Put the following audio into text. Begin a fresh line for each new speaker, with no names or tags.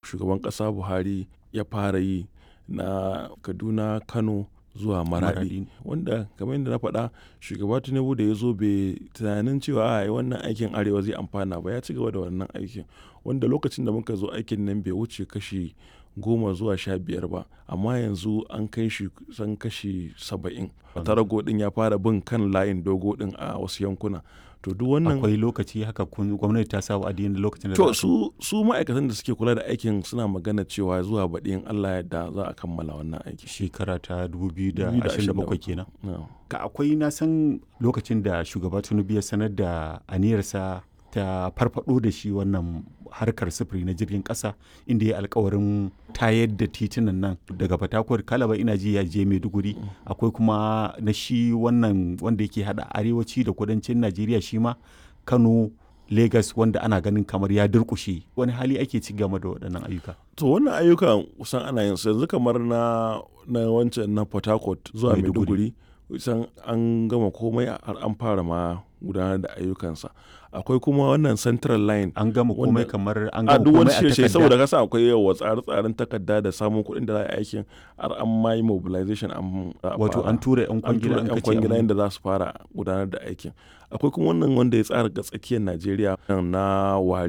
shugaban ƙasa buhari ya fara yi na kaduna kano zuwa maradi wanda kamar yadda na faɗa shugaba tinubu da ya zo bai tunanin cewa a wannan aikin arewa zai amfana ba ya ci gaba da wannan aikin wanda lokacin da muka zo aikin nan bai wuce kashi goma zuwa sha biyar ba amma yanzu an kai shi san kashi saba'in tarago din ya fara bin kan layin dogo din a wasu yankuna to duk wannan
akwai lokaci haka kun gwamnati ta sa wa'adi lokacin da
to su su ma'aikatan da suke kula da aikin suna magana cewa zuwa baɗi in Allah yadda za a kammala wannan aiki
shekara ta 2027 kenan
No.
ka akwai na san lokacin da shugaba tinubu ya sanar da aniyarsa ta farfado da shi wannan harkar sufuri na jirgin kasa inda ya alkawarin tayar da titunan nan daga fatakwar kalaba ina ji ya je maiduguri akwai kuma na shi wannan wanda yake hada arewaci da kudancin najeriya shi ma kano Legas wanda ana ganin kamar ya durkushe wani hali ake ci game da waɗannan ayyuka
to wannan ayyukan kusan ana yin su yanzu kamar na na wancan na port harcourt zuwa
Maiduguri.
maiduguri kusan an gama komai har an fara ma gudanar da ayyukansa akwai kuma wannan central line
an gama komai
Wanda-
kamar an
a
gama
duk wani
komai a
shirye
takarda
saboda kasa akwai yawa tsare-tsaren takarda da samun kuɗin da za a yi aikin har an ma yi mobilization an za a
wato
fara.
an tura yan
an
kwangila
tura
an
yan
kace
kwangila
an-
yadda za su fara gudanar da aikin akwai kuma wannan wanda ya tsara ga tsakiyar najeriya na wari